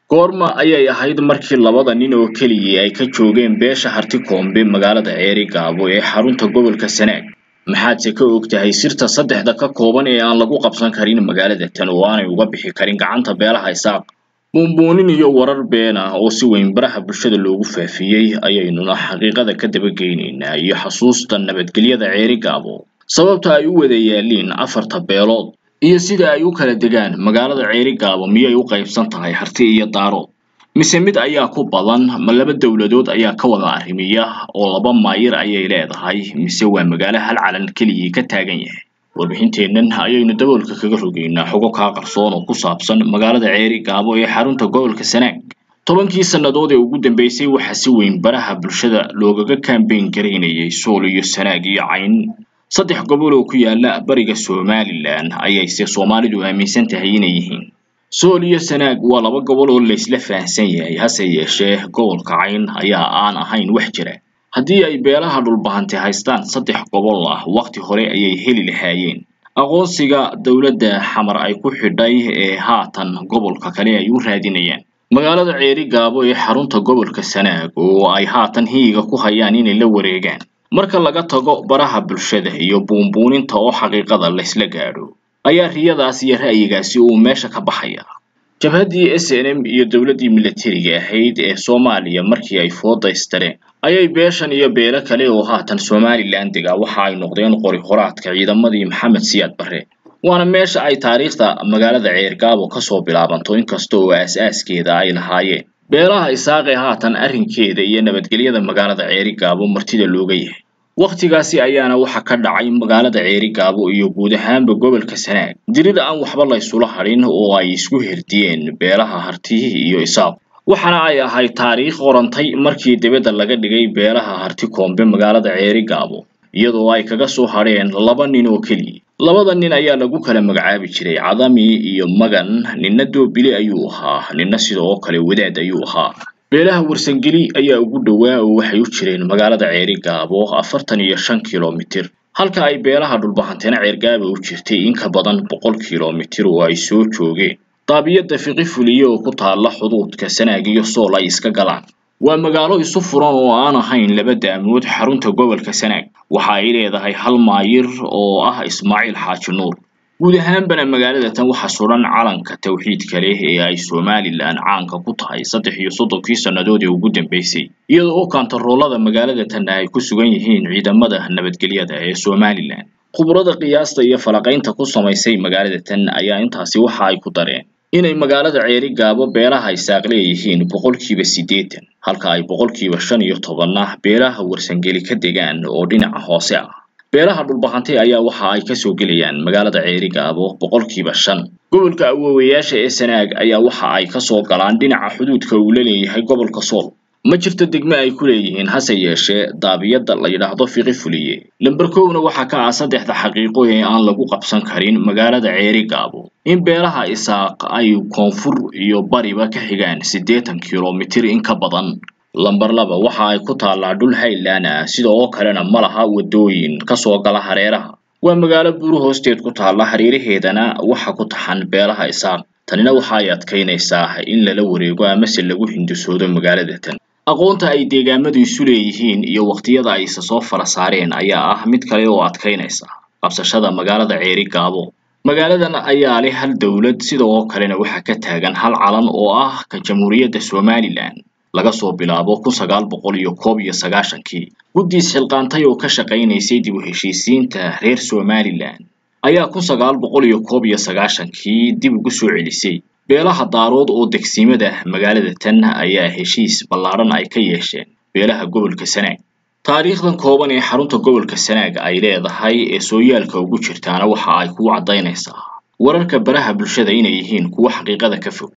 goorma ayay ahayd markii labada nin oo keliyii ay ka joogeen beesha harti koombe magaalada ceeri gaabo ee xarunta gobolka sanaag maxaadse ka og tahay sirta saddexda ka kooban ee aan lagu qabsan karin magaalada tan oo aanay uga bixi karin gacanta beelaha isaaq buunbuunin iyo warar been ah oo si weyn baraha bulshada loogu faafiyey ayaynuna xaqiiqada ka dabageynaynaa iyo xasuusta nabadgelyada ceeri gaabo sababta ay u wada yaaliin afarta beelood iyo sida ay u kala degaan magaalada ceeri gaabo miyay u qaybsan tahay harti iyo daaro mise mid ayaa ku badan ma laba dowladood ayaa ka wada arrimiya oo laba maayir ayay leedahay mise waa magaalo hal calan keligii ka taagan yahay warbixinteennan ayaynu daboolka kaga rogeynaa xogo kaa qarsoon oo ku saabsan magaalada ceeri gaabo ee xarunta gobolka sanaag tobankii sannadood ee ugu dambeysay waxaa si weyn baraha bulshada loogaga kaambeyn garaynayay sool iyo sanaag iyo cayn saddex gobol oo ku yaala bariga somalilan ayayse soomaalidu aaminsan tahay inay yihiin sool iyo sanaag waa laba gobol oo laysla fahansan yahay hase yeeshee gobolka cayn ayaa aan ahayn wax jira haddii ay beelaha dhulbahante haystaan saddex gobol ah waqti hore ayay heli lahaayeen aqoonsiga dowladda xamar ay ku xidhay ee haatan gobolka kale ay u raadinayaan magaalada ceeri gaabo ee xarunta gobolka sanaag oo ay haatan hiyiga ku hayaan inay la wareegaan marka laga tago baraha bulshada iyo buunbuuninta oo xaqiiqada laysla gaadho ayaa riyadaas iyo ra'yigaasi uu meesha ka baxaya jabhaddii s n m iyo dowladdii milatariga ahayd ee soomaaliya markii ay foodaystareen ayay beeshan iyo beelo kale oo haatan somalilan dega waxa ay noqdeen qori qoraadka ciidamadii maxamed siyaad barre waana meesha ay taariikhda magaalada ceergaabo kasoo bilaabanto inkasta oo aas-aaskeeda ay lahaayeen beelaha isaaqee haatan arrinkeeda iyo nabadgelyada magaalada ceeri gaabo martida looga yahay wakhtigaasi ayaana waxa ka dhacay magaalada ceeri gaabo iyo guud ahaanba gobolka sanaag dirid aan waxba laysula hadhin oo ay isku herdiyeen beelaha hartihi iyo isaaq waxaana ay ahayd taariikh qorantay markii dibadda laga dhigay beelaha harti koombe magaalada ceeri gaabo iyadoo ay kaga soo hadheen laba nin oo keliya labada nin ayaa lagu kala magacaabi jiray cadami iyo magan ninna doobile ayuu ahaa ninna sidoo kale wadaad ayuu ahaa beelaha warsangeli ayaa ugu dhowaa oo waxay u jireen magaalada ceeri gaabo afartan iyo shan kilomitir halka ay beelaha dhulbahanteena ceergaaba u jirtay in ka badan boqol kilomitir oo ay soo joogeen daabiyadda fiqi fuliye oo ku taalla xuduudka sanaag iyo sool ay iska galaan waa magaalo isu furan oo aan ahayn laba daamood xarunta gobolka sanaag waxa ay leedahay hal maayir oo ah ismaaciil xaaji nuur guud ahaanbana magaalada tan waxaa suran calanka tawxiidka leh ee ay somalilan caanka ku tahay saddex iyo soddonkii sannadood ee ugu dambeysay iyadoo oo kantaroolada magaalada tanna ay ku sugan yihiin ciidamada nabadgelyada ee somalilan khubrada qiyaasta iyo falaqaynta ku samaysay magaalada tan ayaa intaasi waxa ay ku dareen inay magaalada ceeri gaabo beelaha isaaq leeyihiin boqolkiiba siddeetan halka ay boqolkiiba shan iyo tobanna beelaha warsangeli ka degaan oo dhinaca hoose ah beelaha dhulbahante ayaa waxa ay kasoo gelayaan magaalada ceeri gaabo boqolkiiba shan gobolka awoowayaasha ee sanaag ayaa waxa ay kasoo galaan dhinaca xuduudka uu la leeyahay gobolka sool ma jirto degme ay ku leeyihiin hase yeeshee daabiyadda la yidhaahdo fiqi fuliye lamber kowna waxaa ka ah saddexda xaqiiqo ee aan lagu qabsan karin magaalada ceeri gaabo in beelaha isaaq ay koonfur iyo bariba ka xigaan siddeetan kilomitir in ka badan lamber laba waxa ay ku taallaa dhul haylaan ah sida oo kalena ma laha waddooyin kasoo gala hareeraha waa magaalo buuru hoosteed ku taalla hareeraheedana waxa ku taxan beelaha isaaq tanina waxa ay adkaynaysaa in lala wareego amase lagu hindisoodo magaalada tan aqoonta ay deegaamadu isu leeyihiin iyo waqtiyada ay isa soo fara saareen ayaa ah mid kale oo adkaynaysa qabsashada magaalada ceeri gaabo magaaladan ayaa leh hal dowlad sida oo kalena waxaa ka taagan hal calan oo ah ka jamhuuriyadda somalilan laga soo bilaabo kun sagaal boqol iyo koob iyo sagaashankii guddiis xilqaantay oo ka shaqaynaysay dib u heshiisiinta reer somalilan ayaa kun sagaal boqol iyo koob iyo sagaashankii dib ugu soo celisay beelaha daarood oo degsiimada magaalada tan ayaa heshiis ballaadhan ay ka yeesheen beelaha gobolka sanaag taariikhdan kooban ee xarunta gobolka sanaag ay leedahay ee sooyaalka ugu jirtaana waxa ay ku caddaynaysaa wararka baraha bulshada inay yihiin kuwo xaqiiqada ka fog